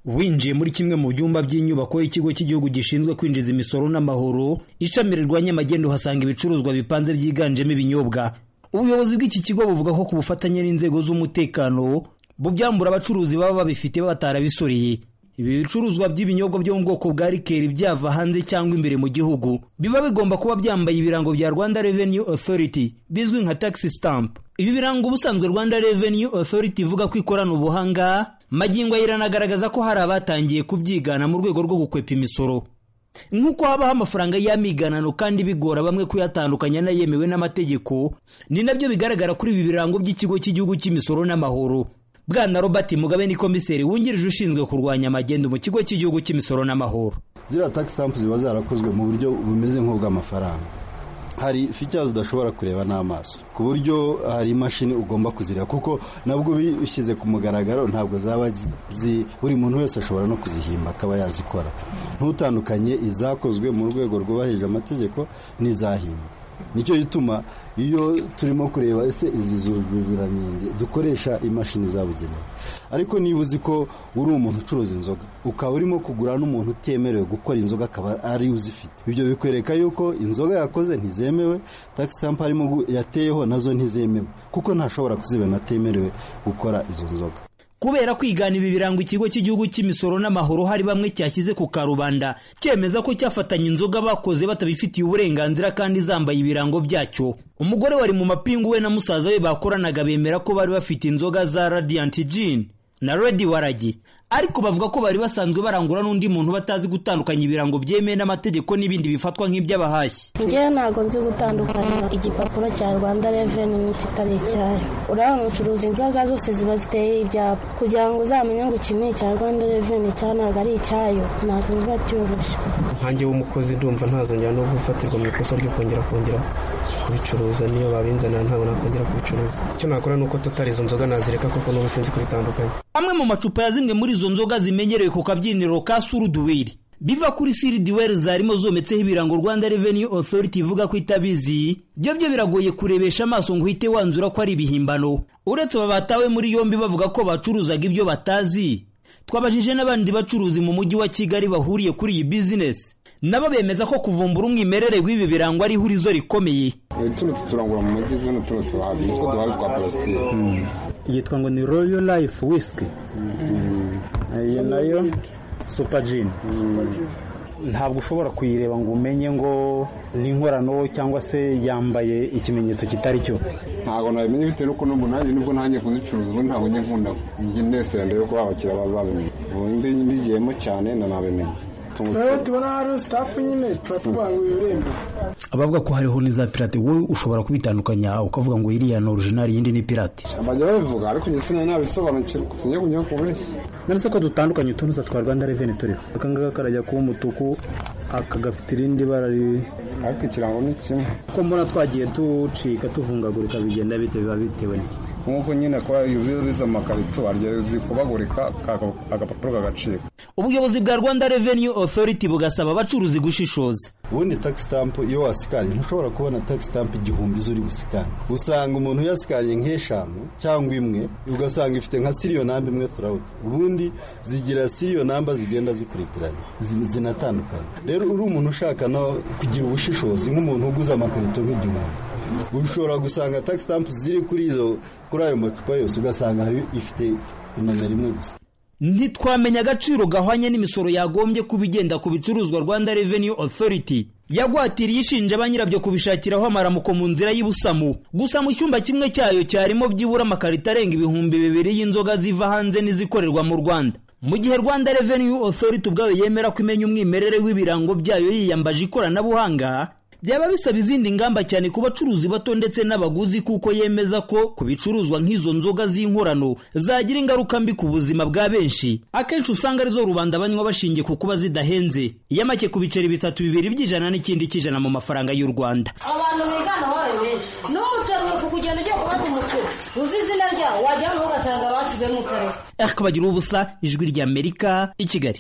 Winjiye muri kimwe mu byumba by'inyubako y'ikigo cy'igihugu gishinzwe kwinjiza imisoro n'amahoro ishami rirwanya amagendo uhasanga ibicuruzwa bipanze byiganjemo ibinyobwa ubuyobozi bw'iki kigo buvuga ko ku bufatanye n'inzego z'umutekano bubyambura abacuruzi baba babifite batarabisoreye ibi bicuruzwa by'ibinyobwa byo mu bwoko bwa rikeri byava hanze cyangwa imbere mu gihugu biba bigomba kuba byambaye ibirango bya rwanda revenue authority bizwi nka tax stamp ibi birango ubusanzwe rwanda revenue authority ivuga ko ikorana ubuhanga magingo iranagaragaza ko hari abatangiye kubyigana mu rwego rwo gukwepa imisoro nk'uko habaho amafaranga y'amiganano kandi bigora bamwe kuyatandukanya n'ayemewe n'amategeko ni nabyo bigaragara kuri ibi birango by'ikigo cy'igihugu cy'imisoro n'amahoro bwana robert mugabe ni komiseri wungirije ushinzwe kurwanya amagendo mu kigo cy'igihugu cy'imisoro n'amahoro ziriya tax stamp ziba zarakozwe mu buryo bumeze nk'ubw'amafaranga hari features udashobora kureba n'amaso ku buryo hari imashini ugomba kuzireba kuko nabwo bishyize ku mugaragaro ntabwo zaba zi buri muntu wese ashobora no kuzihimba akaba yazikora ntutandukanye izakozwe mu rwego rwubahirije amategeko n'izahimbwa nicyo gituma iyo turimo kureba ese izi zuzuzuranyenge dukoresha imashini zabugenewe ariko niba uzi ko uri umuntu ucuruza inzoga ukaba urimo kugura n'umuntu utemerewe gukora inzoga akaba ari uzifite ibyo bikwereka yuko inzoga yakoze ntizemewe tagisampa arimo yateyeho nazo ntizemewe kuko ntashobora kuzibona atemerewe gukora izo nzoga kubera kwigana ibi birango ikigo cy'igihugu cy'imisoro n'amahoro hari bamwe cyashyize ku karubanda cyemeza ko cyafatanya inzoga bakoze batabifitiye uburenganzira kandi zambaye ibirango byacyo umugore wari mu mapingu we na musaza we bakoranaga bemera ko bari bafite inzoga za radiant gin na redi waragi ariko bavuga ko bari basanzwe barangura n'undi muntu batazi gutandukanya ibirango byemewe n'amategeko n'ibindi bifatwa nk'iby'abahashyi ngewe ntabwo nzi gutandukanya igipapuro cya rwanda reveni n'ikitari icyayo urabona ucuruza inzoga zose ziba ziteye ibyapa kugira ngo uzamenye ngo iki ni icya rwanda reveni cya ntabwo ari icyayo ntabwo biba byoroshye nkange w'umukozi ndumva ntazongera no gufatirwa mu ikosa ryo kongera kongera kubicuruza niyo babinzanira ntabwo nakongera kubicuruza icyo nakora ni uko totari izo nzoga nazireka kuko n'ubu sinzi kubitandukanya amwe mu macupa ya zimwe muri izo nzoga zimenyerewe ku kabyiniro ka suruduwiri biva kuri siridiweri zarimo zometseho ibirango rwanda reveni otoriti ivuga ko itabizi byo byo biragoye kurebesha amaso ngo uhite wanzura ko ari ibihimbano uretse aba batawe muri yombi bavuga ko bacuruzaga ibyo batazi twabajije n'abandi bacuruzi mu mujyi wa kigali bahuriye kuri iyi bizinesi nabo bemeza ko kuvumbura umwimerere w'ibi birango ari ihurizo rikomeye tuno turangura mu mujyi zino tuno turahabi nitwo duhabi twa parasitike yitwa ngo ni royo layifu wisiki iyo nayo supajini ntabwo ushobora kuyireba ngo umenye ngo ni inkorano cyangwa se yambaye ikimenyetso kitari cyo ntabwo nabimenye bitewe n'uko n'ubu nanjye nibwo nanjye kuzicuruza ubu ntabwo njye nkunda njye nesenda yo kuba abakiriya bazabimenya ubundi mbigiyemo cyane nanabimenya rero tubona hari sitapu nyine tuba twanguye urembo abavuga ko hariho n'iza pirate wowe ushobora kubitandukanya ukavuga ngo iriya ni orijinali iyindi ni pirate bajya babivuga ariko njye sinari nabisobanukirwa sinjya kunyura ku mbeshyi nanditse ko dutandukanye utuntu twa rwanda reveni turiho aka ngaka karajya kuba umutuku aka gafite irindi bara ariko ikirango ni kimwe kuko mbona twagiye ducika tuvungagurika bigenda bite biba bitewe n'iki nk'uko nyine kuba iziza amakarito arya zikubagurika agapapuro kagacika ubuyobozi bwa rwanda reveni otoriti bugasaba abacuruzi gushishoza ubundi tax stamp iyo wasikariye ntushobora kubona tax stamp igihumbi zuri busikane usanga umuntu yasikariye nk'eshanu cyangwa imwe ugasanga ifite nka siriyo namba imwe turawuti ubundi zigira siriyo namba zigenda zikurikiranye zinatandukanye rero uri umuntu ushaka no kugira ubushishozi nk'umuntu uguze amakarito nk'igihumbi ushobora gusanga tax stamp ziri kuri izo kuri ayo macupa yose ugasanga ifite imana rimwe gusa ntitwamenya agaciro gahwanye n'imisoro yagombye kuba igenda ku bicuruzwa rwanda revenue authority yagwatiriye ishinja banyirabyo kubishakiraho amaramuko mu nzira y'ubusamu gusa mu cyumba kimwe cyayo cyarimo byibura amakarito arenga ibihumbi bibiri y'inzoga ziva hanze n'izikorerwa mu rwanda mu gihe rwanda revenue authority ubwayo yemera ko imenya umwimerere w'ibirango byayo yiyambaje ikoranabuhanga byaba bisaba izindi ngamba cyane ku bacuruzi bato ndetse n'abaguzi kuko yemeza ko ku bicuruzwa nk'izo nzoga z'inkorano zagira ingaruka mbi ku buzima bwa benshi akenshi usanga arizo rubanda banywa bashingiye ku kuba zidahenze iya make ku biceri bitatu bibiri by'ijana n'ikindi cy'ijana mu mafaranga y'u rwanda abantu bigana wabaye benshi n'umuceri uri kugenda ugiye kubaza umuceri uzi izina ryawo wajya hano ugasanga bashyizemo ukareba ariko bagira ubusa ijwi ry'amerika i kigali